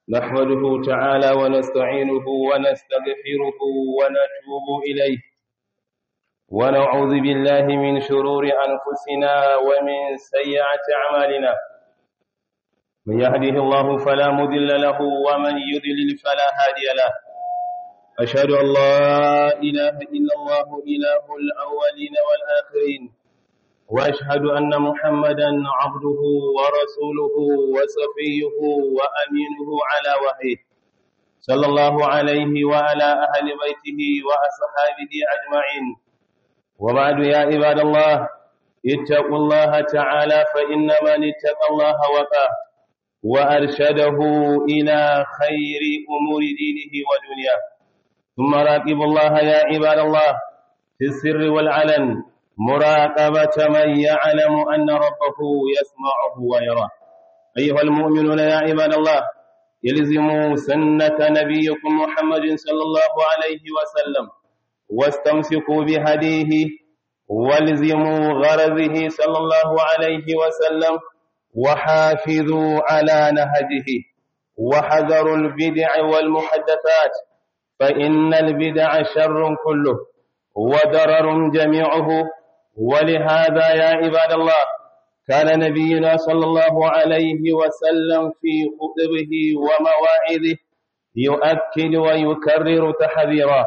نحمده تعالى ونستعينه ونستغفره ونتوب إليه ونعوذ بالله من شرور أنفسنا ومن سيئات أعمالنا من يهده الله فلا مضل له ومن يضلل فلا هادي له أشهد أن لا إله إلا الله إله الأولين والآخرين وأشهد أن محمدا عبده ورسوله وصفيه وأمينه على وحيه صلى الله عليه وعلى أهل بيته وأصحابه أجمعين وبعد يا عباد الله اتقوا الله تعالى فإن من اتقى الله وقاه وأرشده إلى خير أمور دينه ودنياه ثم راقبوا الله يا عباد الله في السر والعلن مراقبة من يعلم أن ربه يسمعه ويراه أيها المؤمنون يا عباد الله يلزموا سنة نبيكم محمد صلى الله عليه وسلم واستمسكوا بهديه والزموا غرضه صلى الله عليه وسلم وحافظوا على نهجه وحذروا البدع والمحدثات فإن البدع شر كله وضرر جميعه ولهذا يا عباد الله كان نبينا صلى الله عليه وسلم في خطبه ومواعظه يؤكد ويكرر تحذيرا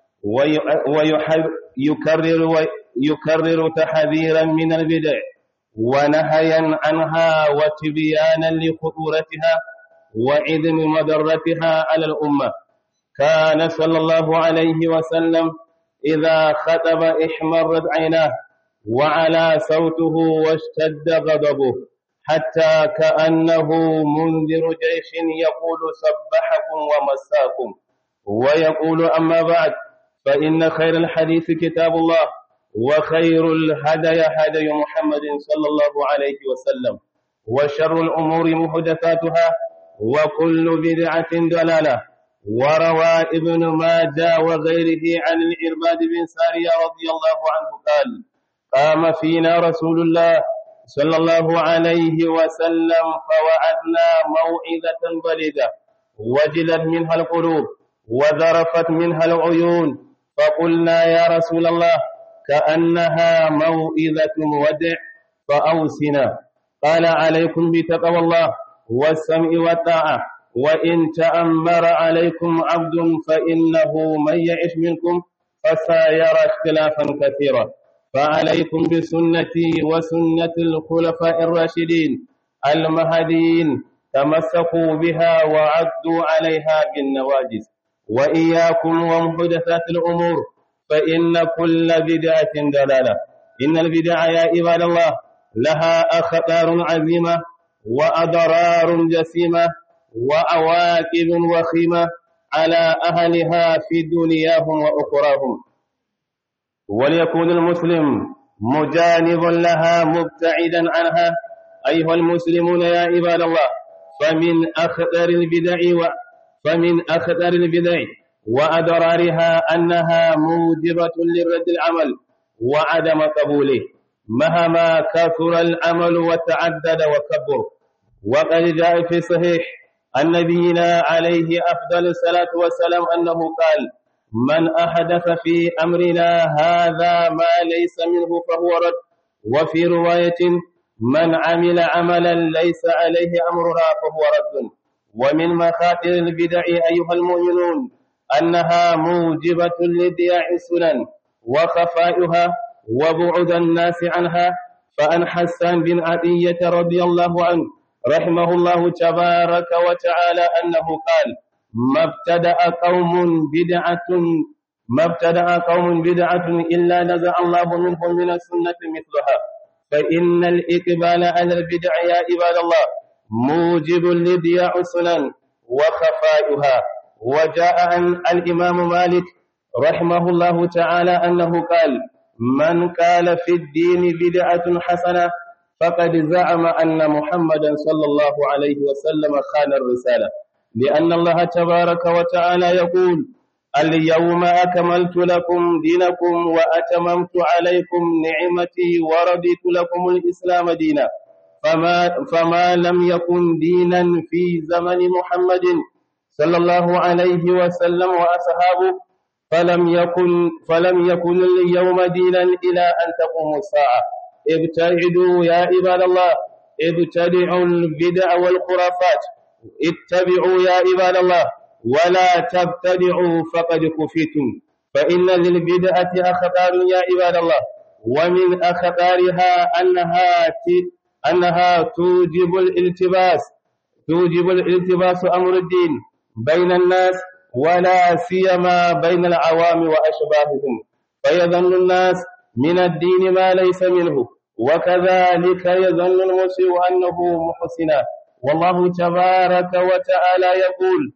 ويكرر ويكرر تحذيرا من البدع ونهيا عنها وتبيانا لخطورتها وعدم مضرتها على الأمة كان صلى الله عليه وسلم إذا خطب احمرت عيناه وعلى صوته واشتد غضبه حتى كأنه منذر جيش يقول سبحكم ومساكم ويقول أما بعد فإن خير الحديث كتاب الله وخير الهدي هدي محمد صلى الله عليه وسلم وشر الأمور محدثاتها وكل بدعة ضلالة وروى ابن ماجه وغيره عن الإرباد بن سارية رضي الله عنه قال قام فينا رسول الله صلى الله عليه وسلم فوعدنا موعظة بلدة وجلت منها القلوب وذرفت منها العيون فقلنا يا رسول الله كأنها موئذة ودع فأوسنا قال عليكم بتقوى الله والسمع والطاعة وإن تأمر عليكم عبد فإنه من يعش منكم فسيرى اختلافا كثيرا فعليكم بسنتي وسنة الخلفاء الراشدين المهديين تمسكوا بها وعدوا عليها بالنواجز وإياكم ومحدثات الأمور فإن كل بدعة دلالة إن البدع يا عباد الله لها أخطار عظيمة وأضرار جسيمة وأواكب وخيمة على أهلها في دنياهم وأخراهم وليكون المسلم مجانب لها مبتعدا عنها أيها المسلمون يا عباد الله فمن أخطر البدع و فمن أخطر البدع وأضرارها أنها موجبة لرد العمل وعدم قبوله مهما كثر العمل وتعدد وكبر وقد جاء في صحيح عن نبينا عليه أفضل الصلاة والسلام أنه قال من أحدث في أمرنا هذا ما ليس منه فهو رد وفي رواية من عمل عملا ليس عليه أمرنا فهو رد ومن مخاطر البدع أيها المؤمنون أنها موجبة لضياع السنن وخفائها وبعد الناس عنها فأن حسان بن عطية رضي الله عنه رحمه الله تبارك وتعالى أنه قال ما ابتدأ قوم بدعة ما ابتدأ قوم بدعة إلا نزع الله منهم من السنة مثلها فإن الإقبال على البدع يا عباد الله موجب لضياع السنن وخفائها وجاء عن الإمام مالك رحمه الله تعالى أنه قال من قال في الدين بدعة حسنة فقد زعم أن محمدا صلى الله عليه وسلم خان الرسالة لأن الله تبارك وتعالى يقول اليوم أكملت لكم دينكم وأتممت عليكم نعمتي ورضيت لكم الإسلام دينا فما, فما لم يكن دينا في زمن محمد صلى الله عليه وسلم وأصحابه فلم يكن فلم يكن اليوم دينا إلى أن تقوم الساعة ابتعدوا يا عباد الله ابتدعوا البدع والخرافات اتبعوا يا عباد الله ولا تبتدعوا فقد كفيتم فإن للبدعة أخطار يا عباد الله ومن أخطارها أنها أنها توجب الالتباس توجب الالتباس أمر الدين بين الناس ولا سيما بين العوام وأشباههم فيظن الناس من الدين ما ليس منه وكذلك يظن المسيء أنه محسنا والله تبارك وتعالى يقول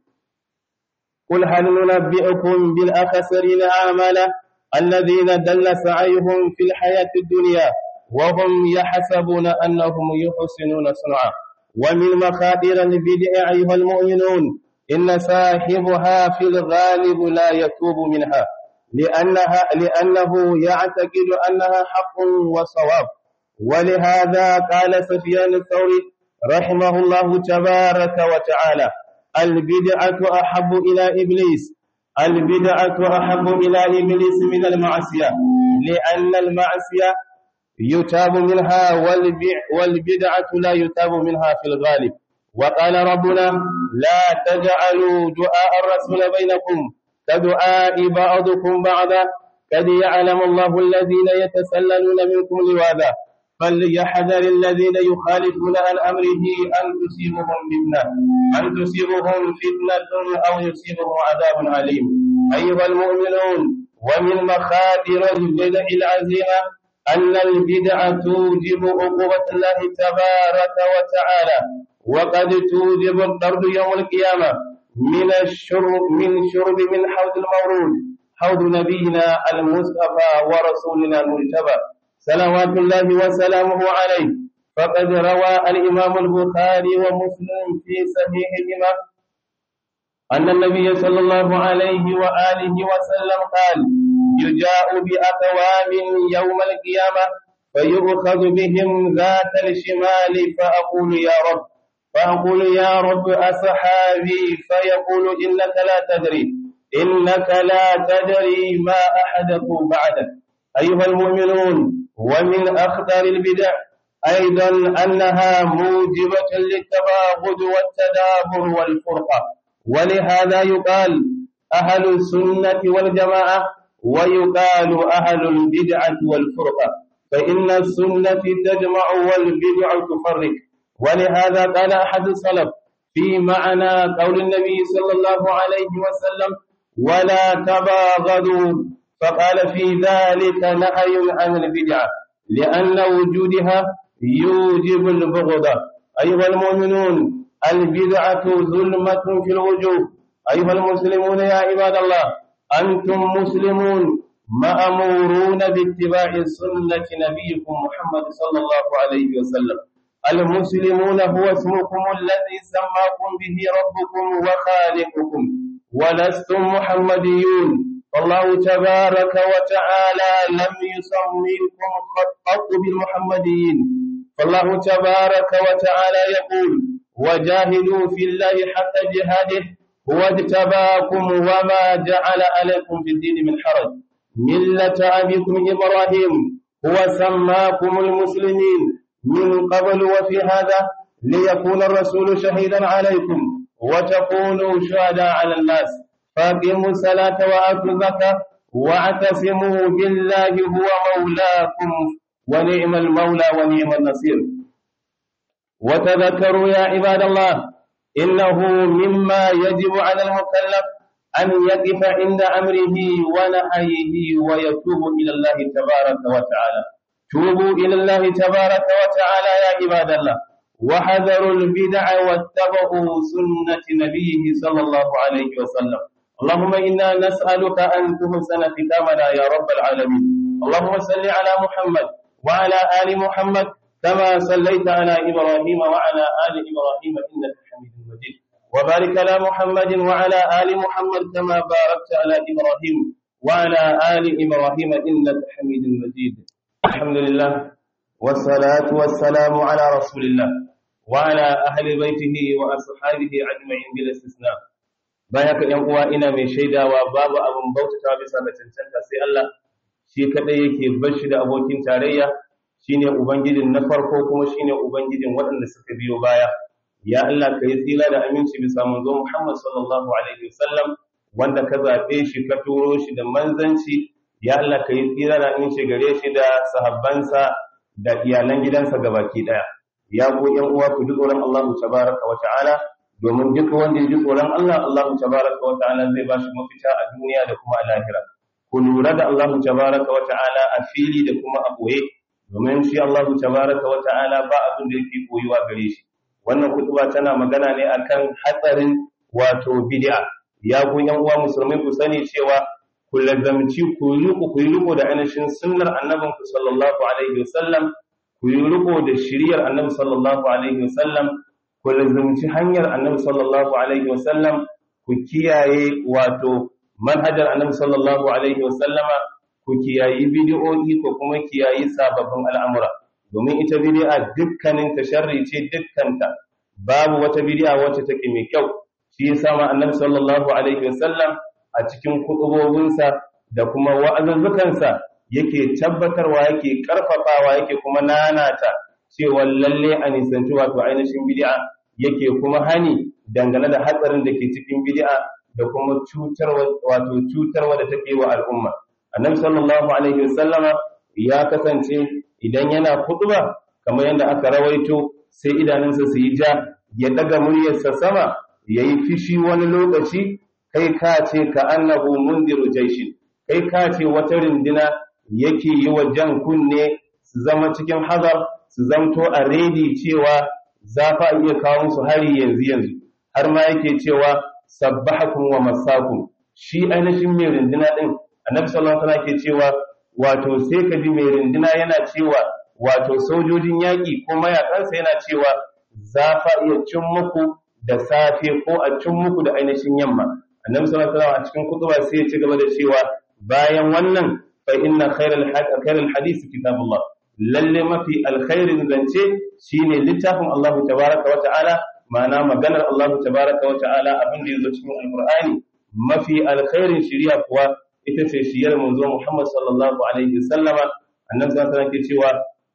قل هل ننبئكم بالأخسرين أعمالا الذين دل سعيهم في الحياة الدنيا وهم يحسبون أنهم يحسنون صنعا ومن مخاطر البدع أيها المؤمنون إن صاحبها في الغالب لا يتوب منها لأنها لأنه يعتقد أنها حق وصواب ولهذا قال سفيان الثوري رحمه الله تبارك وتعالى البدعة أحب إلى إبليس البدعة أحب إلى إبليس من المعصية لأن المعصية يتاب منها والبدعة لا يتاب منها في الغالب وقال ربنا لا تجعلوا دعاء الرسول بينكم كدعاء بعضكم بعضا قد يعلم الله الذين يتسللون منكم لواذا فليحذر الذين يخالفون عن أمره أن تصيبهم فتنة أن تصيبهم فتنة أو يصيبهم عذاب عليم أيها المؤمنون ومن مخاطر البدع العزيمة أن البدع توجب عقوبة الله تبارك وتعالى وقد توجب الطرد يوم القيامة من الشرب من شرب من حوض المورود حوض نبينا المصطفى ورسولنا المجتبى صلوات الله وسلامه عليه فقد روى الإمام البخاري ومسلم في صحيحهما أن النبي صلى الله عليه وآله وسلم قال يجاء بأقوام يوم القيامة فيؤخذ بهم ذات الشمال فأقول يا رب فأقول يا رب أصحابي فيقول إنك لا تدري إنك لا تدري ما أحدثوا بعدك أيها المؤمنون ومن أخطر البدع أيضا أنها موجبة للتباغض والتدابر والفرقة ولهذا يقال أهل السنة والجماعة ويقال أهل البدعة والفرقة فإن السنة تجمع والبدع تفرق ولهذا قال أحد السلف في معنى قول النبي صلى الله عليه وسلم ولا تباغضوا فقال في ذلك نهي عن البدعة لأن وجودها يوجب البغض أيها المؤمنون البدعة ظلمة في الوجوه أيها المسلمون يا عباد الله أنتم مسلمون مأمورون باتباع سنة نبيكم محمد صلى الله عليه وسلم المسلمون هو اسمكم الذي سماكم به ربكم وخالقكم ولستم محمديون فالله تبارك وتعالى لم يسميكم قط بالمحمديين فالله تبارك وتعالى يقول وجاهدوا في الله حق جهاده هو اجتباكم وما جعل عليكم في الدين من حرج ملة أبيكم إبراهيم هو سماكم المسلمين من قبل وفي هذا ليكون الرسول شهيدا عليكم وتكونوا شهداء على الناس فاقيموا الصلاة وآتوا الزكاة واعتصموا بالله هو مولاكم ونعم المولى ونعم النصير وتذكروا يا عباد الله إنه مما يجب على المكلف أن يقف عند أمره ونهيه ويتوب إلى الله تبارك وتعالى توبوا إلى الله تبارك وتعالى يا عباد الله وحذروا البدع واتبعوا سنة نبيه صلى الله عليه وسلم اللهم إنا نسألك أن تحسن ختامنا يا رب العالمين اللهم صل على محمد وعلى آل محمد كما صليت على إبراهيم وعلى آل إبراهيم إنك حميد مجيد وبارك على محمد وعلى آل محمد كما باركت على إبراهيم وعلى آل إبراهيم إنك حميد مجيد الحمد لله والصلاة والسلام على رسول الله وعلى أهل بيته وأصحابه أجمعين بلا استثناء baya ka ‘yan uwa ina mai shaidawa babu abin bautata bisa ga cancanta sai Allah shi kaɗai yake bashi da abokin tarayya shine ubangijin na farko kuma shine ubangijin waɗanda suka biyo baya ya Allah ka yi tsira da aminci bisa manzo Muhammad sallallahu alaihi wasallam wanda ka zaɓe shi ka turo shi da manzanci ya Allah ka yi tsira da aminci gare shi da sahabbansa da iyalan gidansa gabaki ɗaya ya ku ‘yan uwa ku ji tsoron Allah tabaraka wa ta'ala domin duk wanda ya ji tsoron Allah Allah tabaraka wa ta'ala zai ba shi mafita a duniya da kuma a lahira ku lura da Allah tabaraka wa ta'ala a fili da kuma a boye domin shi Allah tabaraka wa ta'ala ba abin da yake koyuwa gare shi wannan kutuba tana magana ne akan hatsarin wato bid'a ya ku yan uwa musulmai ku sani cewa ku lazamci ku yi ku yi riko da ainihin sunnar annabin ku sallallahu alaihi wasallam ku yi riko da shiriyar annabi sallallahu alaihi wasallam ku lazumci hanyar annabi sallallahu alaihi wasallam ku kiyaye wato manhajar annabi sallallahu alaihi wasallama ku kiyayi bid'o'i ko kuma kiyayi sababbin al'amura domin ita bid'a dukkanin ta sharri ce dukkanta babu wata bid'a wacce take mai kyau shi yasa ma annabi sallallahu alaihi wasallam a cikin kutubobinsa da kuma wa'azuzzukansa yake tabbatarwa yake karfafawa yake kuma nanata cewa lalle a nisanci wato ainihin bid'a yake kuma hani dangane da hatsarin da ke cikin bid'a da kuma cutarwa wato cutarwa da take wa al'umma annabi sallallahu alaihi wasallama ya kasance idan yana khutba kamar yadda aka rawaito sai idanunsa su yi ja ya daga muryarsa sama yayi fishi wani lokaci kai ka ce ka annahu mundiru jaishin kai ka ce wata rindina yake yi wa jan kunne su zama cikin hazar su zamto a redi cewa za fa iya kawo musu hari yanzu yanzu har ma yake cewa sabbahakum wa masakum shi ainihin mai rindina din annabi sallallahu alaihi wasallam ke cewa wato sai ka ji mai rindina yana cewa wato sojojin yaƙi ko mayakansa yana cewa za fa iya cin muku da safe ko a cin muku da ainihin yamma annabi sallallahu alaihi wasallam a cikin kutuba sai ya ci gaba da cewa bayan wannan fa inna khairal khairal hadisi kitabullah lalle mafi alkhairin zance shine littafin Allah tabaraka wa ta'ala ma'ana maganar Allah tabaraka wa ta'ala abin da yazo cikin alqur'ani mafi alkhairin shari'a kuwa ita ce shiyar manzo Muhammad sallallahu alaihi wasallama annabi sallallahu alaihi wasallam ke cewa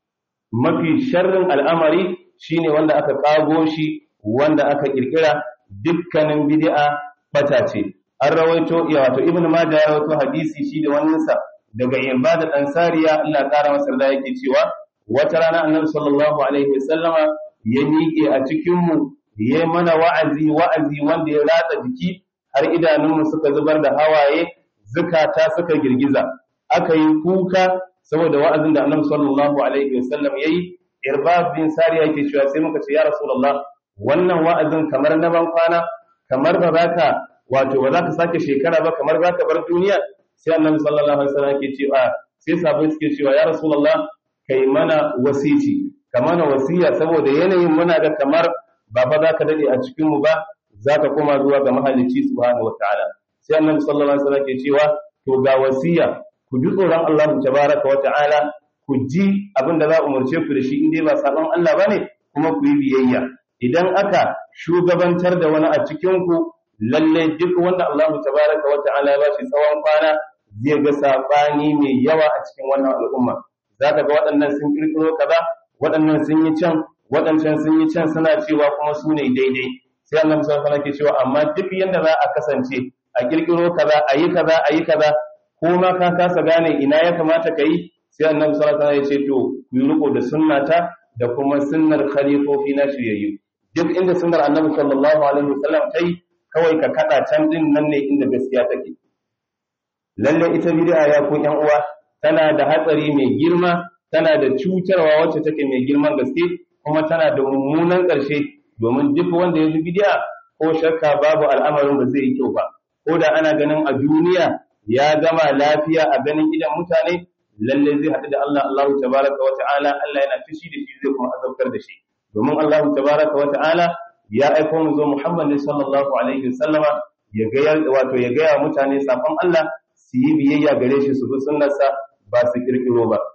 mafi sharrin al'amari shine wanda aka kago shi wanda aka kirkira dukkanin bid'a bata ce an rawaito ya wato ibnu majah ya rawaito hadisi shi da wannan sa daga ibada dan sariya Allah kara masa da yake cewa wata rana annabi sallallahu alaihi wasallama ya miƙe a cikin mu ya mana wa'azi wa'azi wanda ya ratsa jiki har idanunmu suka zubar da hawaye zukata suka girgiza aka yi kuka saboda wa'azin da annabi sallallahu alaihi wasallam yayi irbab bin sariya yake cewa sai muka ce ya rasulullah wannan wa'azin kamar na ban kwana kamar ba za ka wato ba za ka sake shekara ba kamar za ka bar duniya sai annabi sallallahu alaihi wasallam yake cewa sai sahabbai suke cewa ya rasulullah kai mana wasici ka mana wasiya saboda yanayin muna ga kamar ba fa za ka dade a cikin mu ba za ka koma zuwa ga mahalicci subhanahu wataala sai annabi sallallahu alaihi wasallam ke cewa to ga wasiya ku ji tsoron Allah tabaraka wataala ku ji abin da za a umarce ku da shi in dai ba sabon Allah bane kuma ku yi biyayya idan aka shugabantar da wani a cikin ku lalle duk wanda Allah tabaraka wataala ya bashi tsawon kwana zai ga sabani mai yawa a cikin wannan al'umma zaka ga waɗannan sun kirkiro kaza waɗannan sun yi can waɗancan sun yi can suna cewa kuma su ne daidai sai annabi sallallahu alaihi wasallam ke cewa amma duk yanda za a kasance a kirkiro kaza a yi kaza a yi kaza ko ma ka kasa gane ina ya kamata ka yi sai annabi sallallahu alaihi wasallam ya ce to ku yi riko da sunnata da kuma sunnar khalifofi na shiryayyu duk inda sunnar annabi sallallahu alaihi wasallam ta yi kawai ka kada can din nan ne inda gaskiya take lalle ita bid'a ya ku yan uwa tana da hatsari mai girma tana da cutarwa wacce take mai girman gaske kuma tana da mummunan ƙarshe domin duk wanda ya bi bid'a ko shakka babu al'amarin ba zai yi kyau ba ko da ana ganin a duniya ya gama lafiya a ganin idan mutane lalle zai haɗu da Allah Allah tabaraka wa ta'ala Allah yana fushi da shi zai kuma azabtar da shi domin Allah tabaraka wa ta'ala ya aiko mu zo Muhammad sallallahu alaihi wasallama ya ga wato ya ga mutane safan Allah su yi biyayya gare shi su bi sunnarsa ba su kirkiro ba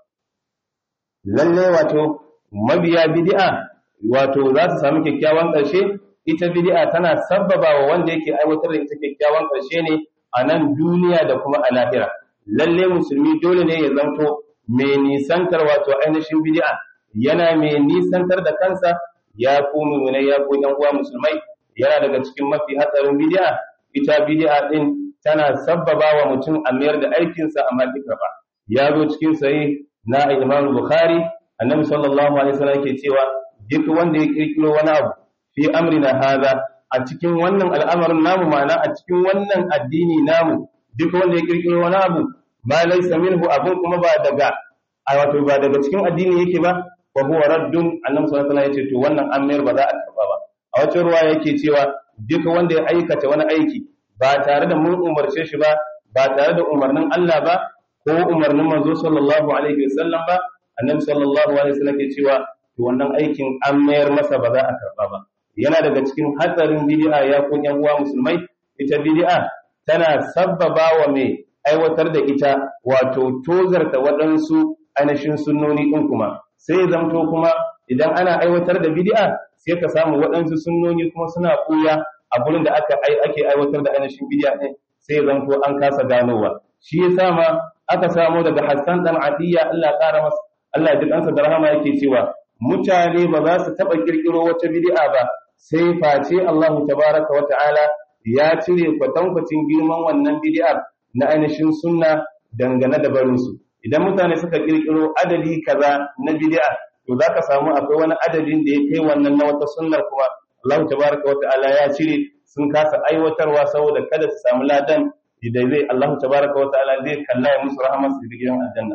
lalle wato mabiya bid'a wato za su samu kyakkyawan ƙarshe ita bid'a tana sabbaba wa wanda yake aiwatar da ita kyakkyawan karshe ne a nan duniya da kuma a lahira lalle musulmi dole ne ya zanto mai nisantar wato ainihin bid'a yana mai nisantar da kansa ya ku mu'minai ya ku yan uwa musulmai yana daga cikin mafi hatsarin bid'a ita bid'a din tana sabbaba wa mutum a mayar da aikinsa a mafi karba ya zo cikin sahih na Imam Bukhari annabi sallallahu alaihi wasallam yake cewa duk wanda ya kirkiro wani abu fi amrina hadha a cikin wannan al'amarin namu ma'ana a cikin wannan addini namu duk wanda ya kirkiro wani abu ma laysa minhu abun kuma ba daga a wato ba daga cikin addini yake ba wa huwa raddun annabi sallallahu alaihi wasallam yace to wannan an mayar ba za a karba ba a wata ruwa yake cewa duk wanda ya aikata wani aiki ba tare da mun umarce shi ba ba tare da umarnin Allah ba ko umarnin manzo sallallahu alaihi wasallam ba annabi sallallahu alaihi wasallam ke cewa to wannan aikin an mayar masa ba za a karba ba yana daga cikin hatsarin bid'a ya ko yan uwa musulmai ita bid'a tana sabbaba wa mai aiwatar da ita wato tozarta waɗansu ainihin sunnoni ɗin kuma sai zamto kuma idan ana aiwatar da bid'a sai ka samu waɗansu sunnoni kuma suna ɓuya a gurin da aka ake aiwatar da ainihin bid'a ɗin sai zamto an kasa ganowa shi yasa ma aka samu daga Hassan dan Atiyya Allah ƙara masa Allah ya kansa da rahama yake cewa mutane ba za su taɓa kirkiro wata bid'a ba sai face Allah tabaraka wa ta'ala ya cire kwatankwacin girman wannan bid'ar na ainihin sunna dangane da barinsu idan mutane suka kirkiro adadi kaza na bid'a to zaka samu akwai wani adadin da ya kai wannan na wata sunnar kuma Allah tabaraka wa ta'ala ya cire sun kasa aiwatarwa saboda kada su samu ladan da zai Allah tabaraka wa ta'ala zai kalla ya musu rahama su gidan aljanna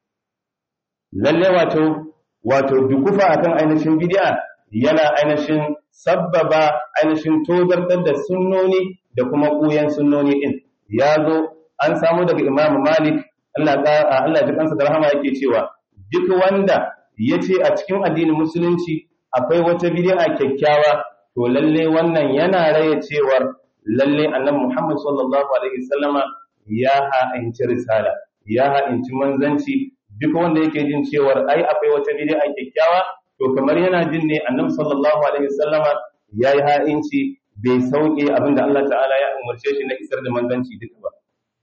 lalle wato wato dukufa akan ainihin bid'a yana ainihin sabbaba ainihin tozartar da sunnoni da kuma kuyan sunnoni din ya zo an samu daga Imam Malik Allah Allah ya kansa da rahama yake cewa duk wanda yace a cikin addinin musulunci akwai wata bid'a kyakkyawa to lalle wannan yana raye cewar lalle annabi Muhammad sallallahu alaihi wasallama ya ha'inci risala ya ha'inci manzanci duk wanda yake jin cewar ai akwai wata bid'a kyakkyawa to kamar yana jin ne annabi sallallahu alaihi wasallama yayi ha'inci bai sauke abinda Allah ta'ala ya umarce shi na isar da manzanci duka ba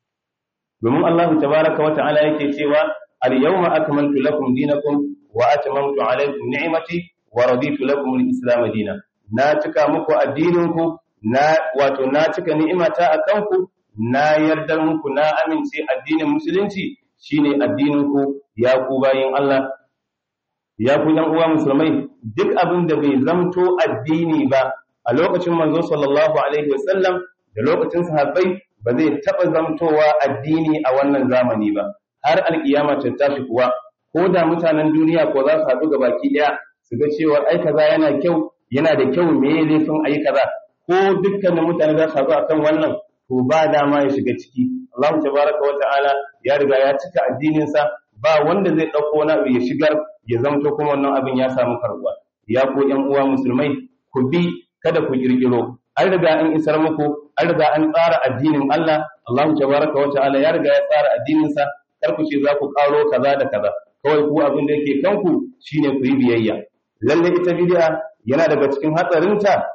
domin Allah tabaraka wa ta'ala yake cewa al-yawma akmaltu lakum dinakum wa atmamtu alaykum ni'mati wa raditu lakum al-islam dinan na cika muku addininku na wato na cika ni'imata akan ku na yardar muku na amince addinin musulunci shine addininku ya ku bayin Allah ya ku dan uwa musulmai duk abin da bai zamto addini ba a lokacin manzo sallallahu alaihi wasallam da lokacin sahabbai ba zai taɓa zamtowa addini a wannan zamani ba har alkiyama ta tashi kuwa ko da mutanen duniya ko za su haɗu ga baki ɗaya su ga cewa ai kaza yana kyau yana da kyau me ya laifin ayi kaza ko dukkanin mutane za su haɗu akan wannan to ba dama ya shiga ciki Allah tabaraka wa ta'ala ya riga ya cika addinin sa ba wanda zai ɗauko wani abu ya shigar ya zamto kuma wannan abin ya samu karbuwa ya ko ƴan uwa musulmai ku bi kada ku kirkiro an riga an isar muku an riga an tsara addinin Allah Allah tabaraka wa ta'ala ya riga ya tsara addinin sa kar ku ce za ku karo kaza da kaza kawai ku abin da yake kanku shine ku yi biyayya lalle ita bid'a yana daga cikin hatsarinta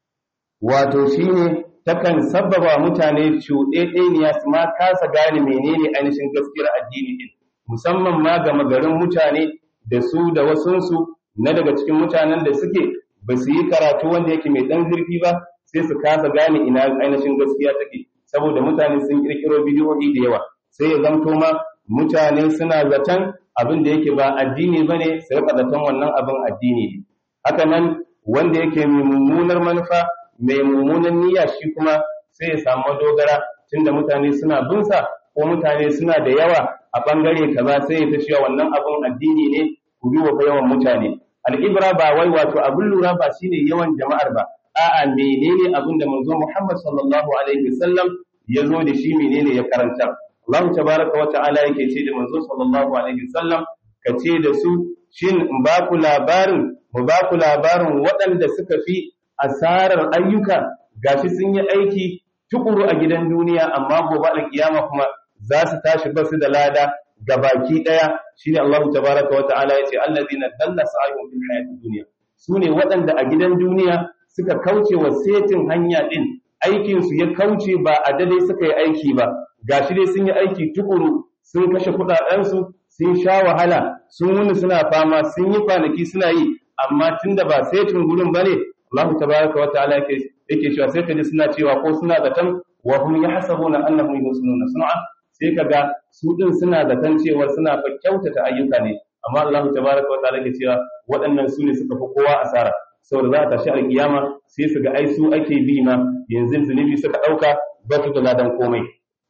wato shine takan sabbaba mutane cuɗeɗeniya su ma kasa gane menene ainihin gaskiyar addini din musamman ma ga magarin mutane da su da wasunsu na daga cikin mutanen da suke ba su yi karatu wanda yake mai ɗan zurfi ba sai su kasa gane ina ainihin gaskiya take saboda mutane sun kirkiro bidiyoyi da yawa sai ya zamto ma mutane suna zaton abin da yake ba addini bane su rika zaton wannan abin addini ne haka nan wanda yake mai mummunar manufa mai mummunan niyya shi kuma sai ya samu dogara tunda mutane suna bin sa ko mutane suna da yawa a bangare kaza sai ya ta cewa wannan abin addini ne ku bi wa yawan mutane al'ibra ba wai wato abin lura ba shine yawan jama'ar ba a'a menene abin da manzo Muhammad sallallahu alaihi wasallam ya zo da shi menene ya karanta Allah tabaraka wa ta'ala yake ce da manzo sallallahu alaihi wasallam ka ce da su shin in ba ku labarin mu ba ku labarin waɗanda suka fi asarar ayyuka gashi sun yi aiki tukuru a gidan duniya amma gobe alkiyama kuma za su tashi basu da lada gabaki daya shine Allah tabaraka wa ta'ala yace allazina dalla sa'yuhum fil hayatid dunya sune waɗanda a gidan duniya suka kauce wa setin hanya din aikin su ya kauce ba a dade suka yi aiki ba gashi dai sun yi aiki tukuru sun kashe kudaden su sun sha wahala sun wuni suna fama sun yi kwanaki suna yi amma tunda ba setin gurin bane Allah tabaraka wa ta'ala yake yake cewa sai kaji suna cewa ko suna zaton wa hum yahsabuna annahum yuhsinuna sun'a sai kaga su din suna zaton cewa suna fa kyautata ayyuka ne amma Allah tabaraka wa ta'ala yake cewa waɗannan su ne suka fi kowa asara saboda za a tashi alkiyama sai su ga ai su ake bi ma yanzu zunubi suka ɗauka ba su da ladan komai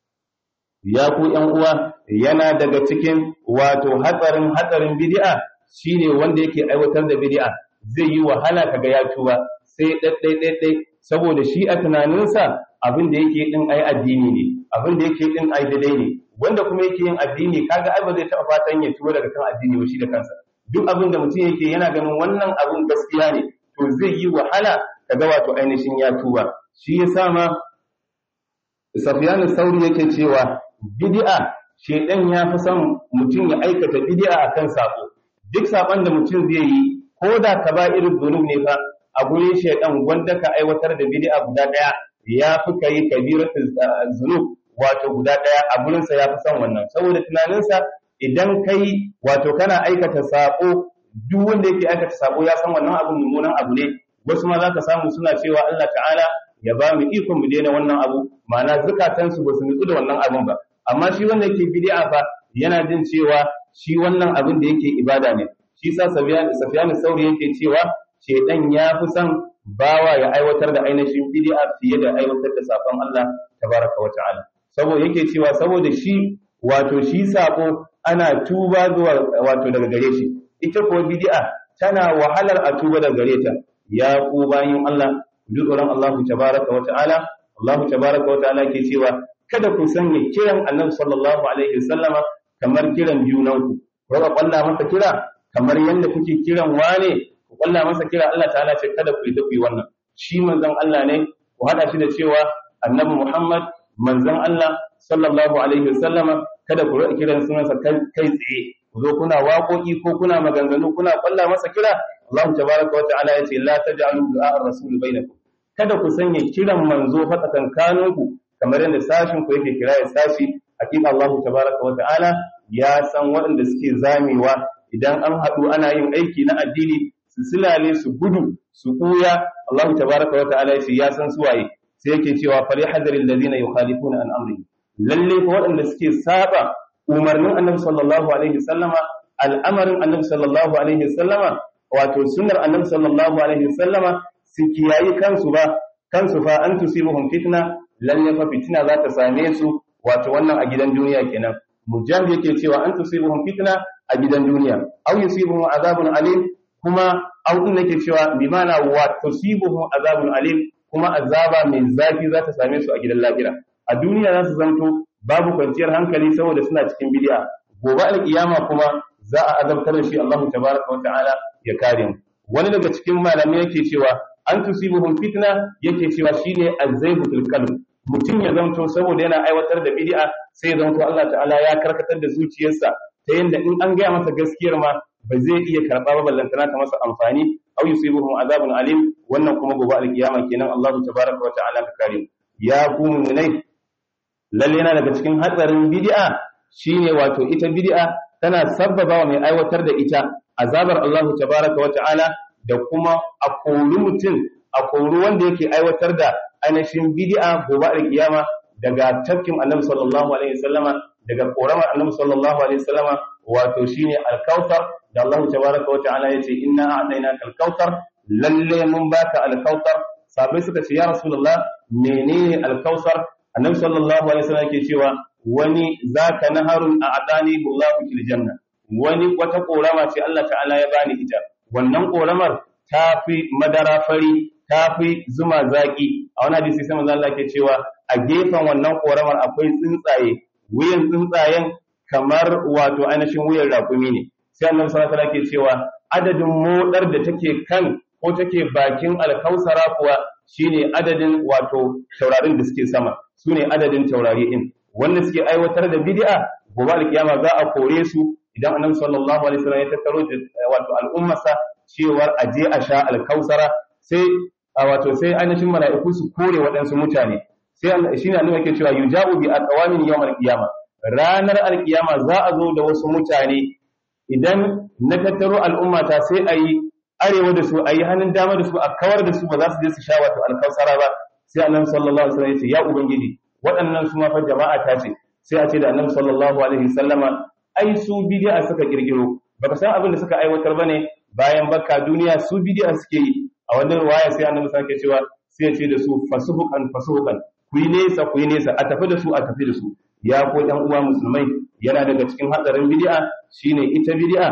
ya ku ƴan uwa yana daga cikin wato hatsarin hatsarin bid'a shine wanda yake aiwatar da bid'a zai yi wahala kaga ya tuba sai ɗaɗɗai ɗaɗɗai saboda shi a tunaninsa abin da yake din ai addini ne abin da yake din ai daidai ne wanda kuma yake yin addini kaga ai ba zai taɓa fatan ya tuba daga kan addini ba shi da kansa duk abin da mutum yake yana ganin wannan abin gaskiya ne to zai yi wahala kaga wato ainihin ya tuba shi yasa ma Safiyanu Sauri yake cewa bid'a shedan ya fi son mutum ya aikata bid'a akan sako duk saban da mutum zai yi ko da kaba'irul dhunub ne fa a gurin shedan wanda ka aiwatar da bid'a guda daya ya fi kai kabiratul zunub wato guda daya a gurin sa ya fi son wannan saboda tunaninsa idan kai wato kana aikata sako duk wanda yake aikata sako ya san wannan abu mummunan abu ne wasu ma za ka samu suna cewa Allah ta'ala ya ba mu ikon mu daina wannan abu ma'ana zukatansu ba su nutsu da wannan abun ba amma shi wanda yake bid'a fa yana jin cewa shi wannan abin da yake ibada ne shi sa Safiyanu Sauri yake cewa shedan ya fi son bawa ya aiwatar da ainihin bid'a fiye da aiwatar da sakon Allah tabaraka wa ta'ala saboda yake cewa saboda shi wato shi sako ana tuba zuwa wato daga gare shi ita kuwa bid'a tana wahalar a tuba daga gare ta ya ku bayin Allah duk tsoron Allah tabaraka wa ta'ala Allah tabaraka wa ta'ala ke cewa kada ku sanya kiran Annabi sallallahu alaihi wasallama kamar kiran junanku ku ga kwalla masa kira kamar yanda kuke kiran wane ku kwalla masa kira Allah ta'ala ce kada ku yi tafi wannan shi manzon Allah ne ku hada shi da cewa Annabi Muhammad manzon Allah sallallahu alaihi wasallama kada ku rika kiran sunansa kai tsaye ku zo kuna waƙoƙi ko kuna maganganu kuna kwalla masa kira Allah tabaraka wa ta'ala yace la taj'alu du'a ar-rasul bainakum kada ku sanya kiran manzo fa tsakankaninku kamar yadda sashin ku yake kira ya sashi hakika Allah tabaraka wa ta'ala ya san waɗanda suke zamewa idan an haɗu ana yin aiki na addini su silale su gudu su kuya Allah tabaraka wa ta'ala yace ya san su waye sai yake cewa fali hadaril ladina yukhalifuna an amri lalle ko waɗanda suke saba umarnin annabi sallallahu alaihi wasallama al'amarin annabi sallallahu alaihi wasallama wato sunnar annabi sallallahu alaihi wasallama su kiyayi kansu ba kansu fa an tusibuhum fitna lalle fa fitina za ta same su wato wannan a gidan duniya kenan mujahid yake cewa an tusibuhum fitna a gidan duniya aw yusibuhum azabun alim kuma aw din yake cewa bi mana wa tusibuhum azabun alim kuma azaba mai zafi za ta same su a gidan lahira a duniya za su zanto babu kwanciyar hankali saboda suna cikin bid'a gobe alkiyama kuma za a azabtar da shi Allah tabaraka wa ta'ala ya kare mu wani daga cikin malamai yake cewa an tusibuhum fitna yake cewa shine azzaybutul qalb mutum ya zanto saboda yana aiwatar da bid'a sai ya zanto Allah ta'ala ya karkatar da zuciyarsa ta yanda in an gaya masa gaskiyar ma ba zai iya karɓa ba ballantana ta masa amfani aw yusibuhum azabun alim wannan kuma gobe alkiyama kenan Allah tabaraka wa ta'ala ka kare mu ya ku mu'minai lalle yana daga cikin hatsarin bid'a shine wato ita bid'a tana sabbaba wa mai aiwatar da ita azabar Allah tabaraka wa ta'ala da kuma a kori mutum a kori wanda yake aiwatar da ainihin bid'a gobe alkiyama daga tafkin annabi sallallahu alaihi wasallama daga koramar annabi sallallahu alaihi wasallama wato shine alkautar da Allah tabaraka wa ta'ala yace inna a'tainaka alkautar lalle mun baka alkautar sabai suka ce ya rasulullah menene alkautar annabi sallallahu alaihi wasallam yake cewa wani zaka naharun a'tani Allahu fil janna wani wata korama ce Allah ta'ala ya bani ita wannan koramar ta fi madara fari ta fi zuma zaki a wani hadisi sai manzo Allah ke cewa a gefen wannan koramar akwai tsuntsaye wuyan tsuntsayen kamar wato ainihin wuyan rakumi ne sai annabi sallallahu alaihi wasallam ke cewa adadin modar da take kan ko take bakin alkausara kuwa shine adadin wato taurarin da suke sama sune adadin taurari din wanda suke aiwatar da bid'a gobe alkiyama za a kore su idan annabi sallallahu alaihi wasallam ya tattaro wato al'ummarsa cewar aje a sha alkausara sai a wato sai ainihin mala'iku su kore waɗansu mutane sai shi ne annabi yake cewa yuja'u bi aqwamin yawm al-qiyama ranar al-qiyama za a zo da wasu mutane idan na tattaro al'umma ta sai a yi arewa da su a yi hannun dama da su a kawar da su ba za su je su sha wato alkausara ba sai annabi sallallahu alaihi wasallam ya ce ya ubangiji waɗannan su ma fa jama'a ta ce sai a ce da annabi sallallahu alaihi wasallama ai su bid'a suka kirkiro baka san abin da suka aiwatar bane bayan baka duniya su bid'a suke yi a wannan ruwaya sai annabi sake cewa sai ya ce da su fasuhukan fasuhukan ku yi nesa ku yi nesa a tafi da su a tafi da su ya ko ɗan uwa musulmai yana daga cikin hatsarin bid'a shine ita bid'a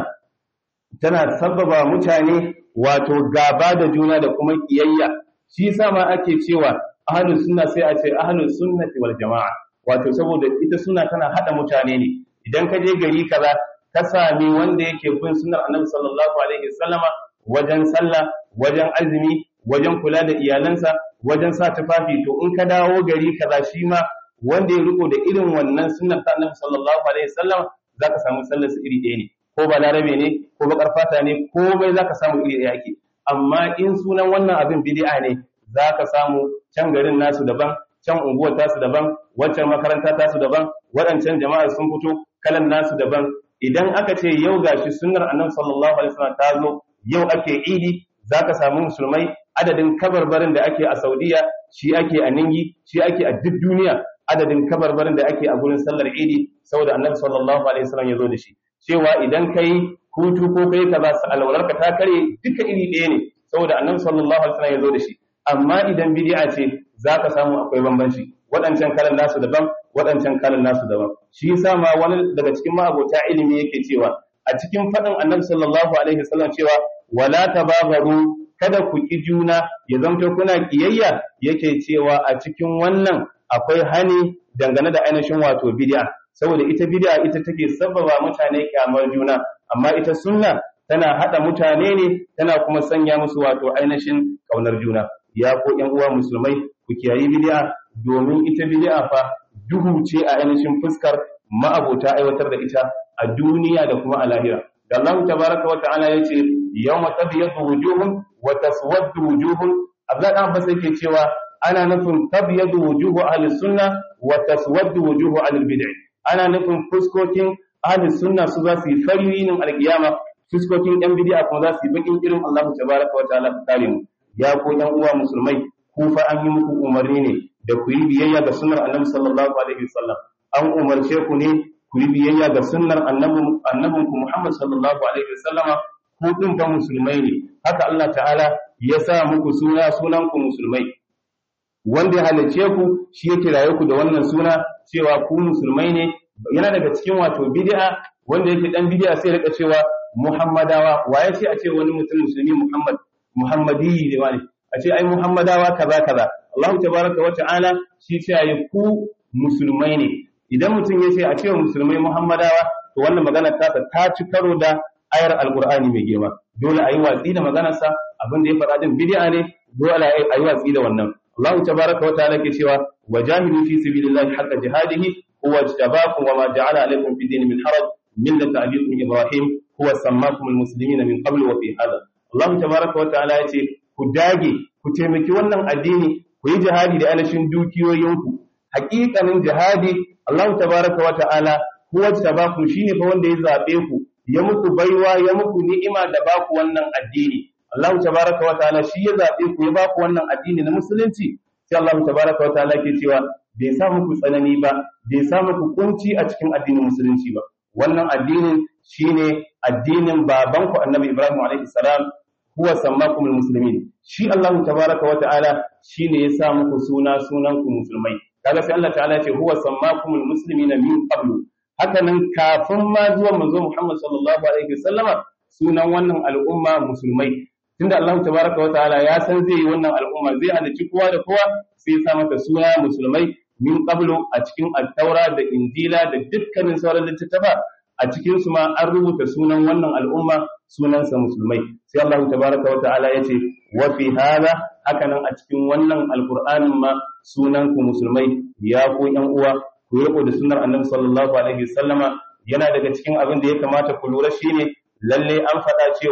tana sabbaba mutane wato gaba da juna da kuma kiyayya shi yasa ma ake cewa ahlus sunna sai a ce ahlus sunnati wal jamaa wato saboda ita sunna tana hada mutane ne idan ka je gari kaza ka sami wanda yake bin sunnar annabi sallallahu alaihi wasallama wajen sallah wajen azumi wajen kula da iyalansa wajen sa tufafi to in ka dawo gari kaza shi ma wanda ya riko da irin wannan sunnar ta annabi sallallahu alaihi wasallam zaka samu sallar su iri ɗaya ne ko balarabe ne ko bakar fata ne komai zaka samu iri ɗaya ake amma in sunan wannan abin bid'a ne zaka samu can garin nasu daban can unguwar tasu daban waccan makaranta tasu daban waɗancan jama'a sun fito kalan nasu daban idan aka ce yau gashi sunnar annabi sallallahu alaihi wasallam ta zo yau ake idi zaka samu musulmai adadin kabarbarin da ake a Saudiya shi ake a Ningi shi ake a duk duniya adadin kabarbarin da ake a gurin sallar idi saboda annabi sallallahu alaihi wasallam ya zo da shi cewa idan kai hutu ko kai kaza su alwalarka ta kare duka iri ɗaya ne saboda annabi sallallahu alaihi wasallam ya zo da shi amma idan bid'a ce zaka samu akwai bambanci waɗancan kalan nasu daban waɗancan kalan nasu daban shi yasa ma wani daga cikin ma'abota ilimi yake cewa a cikin faɗin annabi sallallahu alaihi wasallam cewa wala tababaru kada ku ki juna ya zamto kuna kiyayya yake cewa a cikin wannan akwai hani dangane da ainihin wato bid'a saboda ita bid'a ita take sababa mutane kyamar juna amma ita sunna tana hada mutane ne tana kuma sanya musu wato ainihin kaunar juna ya ko ƴan uwa musulmai ku kiyayi bid'a domin ita bid'a fa duhu ce a ainihin fuskar ma'abota aiwatar da ita a duniya da kuma a lahira da Allah tabaraka wa ta'ala yace yawma tabyadu wujuhum wa taswaddu wujuhum Abdullah dan Abbas yake cewa ana nufin tabyadu wujuhu ahli sunna wa taswaddu wujuhu ahli bid'ah ana nufin fuskokin ahli sunna su za su yi fari yinin alkiyama fuskokin yan bid'a kuma za su yi bakin irin Allah tabaraka wa ta'ala ka kare mu ya ko yan uwa musulmai ku fa an yi muku umarni ne da ku yi biyayya ga sunnar annabi sallallahu alaihi wasallam an umarce ku ne ku yi biyayya ga sunnar annabin annabin ku Muhammad sallallahu alaihi wasallama ku din fa musulmai ne haka Allah ta'ala ya sa muku suna sunan ku musulmai wanda ya halice ku shi ya kiraye ku da wannan suna cewa ku musulmai ne yana daga cikin wato bid'a wanda yake dan bid'a sai rika cewa muhammadawa waye sai a ce wani mutum musulmi muhammad muhammadi ne wani a ce ai muhammadawa kaza kaza Allah tabaraka wa ta'ala shi ce ayi ku musulmai ne idan mutum ya ce a ce musulmai muhammadawa to wannan magana ta ta ci karo da ayar alqur'ani mai girma dole ayi watsi da maganarsa abin da ya faɗa din bid'a ne dole ayi watsi da wannan Allah tabaraka wa ta'ala ke cewa wajahidu fi sabilillahi haqqa jihadihi huwa ijtabakum wa ma ja'ala alaykum fi din min haraj millata abikum ibrahim huwa sammakum almuslimina min qabl wa fi hadha Allah tabaraka wa ta'ala yace ku dage ku taimaki wannan addini ku yi jihadi da alashin dukiyoyinku haƙiƙanin jihadi Allah tabaraka wa ta'ala huwa ijtabakum shine fa wanda ya zabe ku ya muku baiwa ya muku ni'ima da baku wannan addini Allah tabaraka wa ta'ala shi ya zabe ku ya baku wannan addini na musulunci sai Allah tabaraka wa ta'ala ke cewa bai sa muku tsanani ba bai sa muku kunci a cikin addinin musulunci ba wannan addinin shine addinin babanku Annabi Ibrahim alaihi salam huwa sammakumul muslimin shi Allah tabaraka wa ta'ala shine ya sa muku suna sunan ku musulmai kaga sai Allah ta'ala ya ce huwa sammakumul muslimina min qablu haka nan kafin ma zuwa manzo Muhammad sallallahu alaihi wasallama sunan wannan al'umma musulmai tunda Allah tabaraka wa ta'ala ya san zai yi wannan al'umma zai halicci kowa da kowa sai ya sa mata suna musulmai min qablu a cikin at-taura da injila da dukkanin sauran littattafa a cikin su ma an rubuta sunan wannan al'umma sunansa musulmai sai Allah tabaraka wa ta'ala ya ce wa fi hada haka nan a cikin wannan alqur'anin ma sunan ku musulmai ya ku yan uwa ku riko da sunnar annabi sallallahu alaihi wasallama yana daga cikin abin da ya kamata ku lura shine lalle an faɗa cewa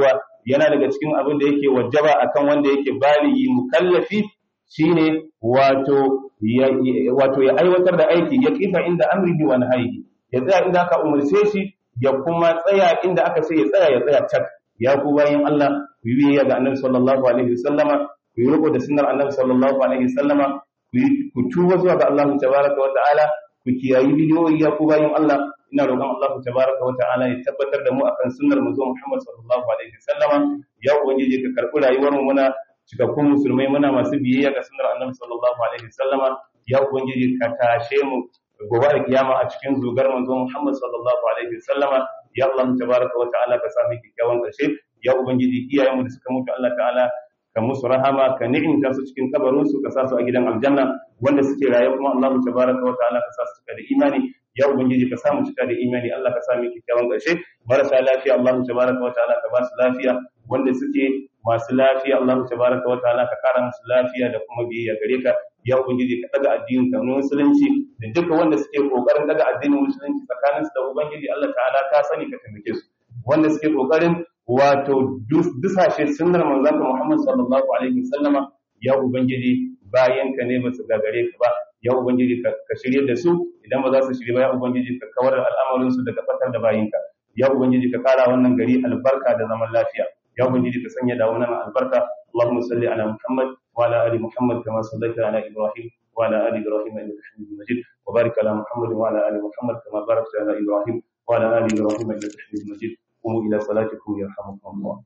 yana daga cikin abin da yake wajaba akan wanda yake baligi mukallafi shine wato ya wato ya aiwatar da aiki ya kifa inda amrihi wa nahyihi ya tsaya inda aka umarce shi ya kuma tsaya inda aka ce ya tsaya ya tsaya tak ya ku bayin Allah ku yi biyayya ga Annabi sallallahu alaihi wasallama ku yi riko da sunnar Annabi sallallahu alaihi wasallama ku tuba zuwa ga Allah tabaraka wa ta'ala ku kiyayi bidiyoyi ya ku bayin Allah ina roƙon Allah tabaraka wa ta'ala ya tabbatar da mu akan sunnar manzo Muhammad sallallahu alaihi wasallama ya ubangiji ka karɓi rayuwar mu muna cikakkun musulmai muna masu biyayya ga sunnar Annabi sallallahu alaihi wasallama ya ubangiji ka tashe mu gobe da kiyama a cikin zugar manzo Muhammad sallallahu alaihi wasallama ya Allah tabaraka wa ta'ala ka sami kikkiawan ƙarshe ya ubangiji iyayenmu da suka mutu Allah ta'ala ka musu rahama ka ni'imta su cikin kabarin su ka sa su a gidan aljanna wanda suke raye kuma Allah tabaraka wa ta'ala ka sa su cika da imani ya ubangiji ka samu cika da imani Allah ka sami kikkiawan ƙarshe marasa lafiya Allah tabaraka wa ta'ala ka ba su lafiya wanda suke masu lafiya Allah tabaraka wa ta'ala ka kara musu lafiya da kuma biyayya gare ka ya ubangiji ka daga addinin ka musulunci da duka wanda suke kokarin daga addinin musulunci tsakaninsu da ubangiji Allah ta'ala ka sani ka taimake su wanda suke kokarin wato dusashe sunnar manzon Muhammad sallallahu alaihi wasallama ya ubangiji bayan ka ne basu gagare ka ba ya ubangiji ka shirye da su idan ba za su shirye ba ya ubangiji ka kawar da al'amarin su daga fatar da bayinka ya ubangiji ka kara wannan gari albarka da zaman lafiya ya ubangiji ka sanya da wannan albarka Allahumma salli ala Muhammad wa ala ali Muhammad kama sallaita ala Ibrahim wa ala ali Ibrahim innaka Hamidum Majid wa barik ala Muhammad wa ala ali Muhammad kama barakta ala Ibrahim wa ala ali Ibrahim innaka Hamidum Majid قوموا إلى صلاتكم يرحمكم الله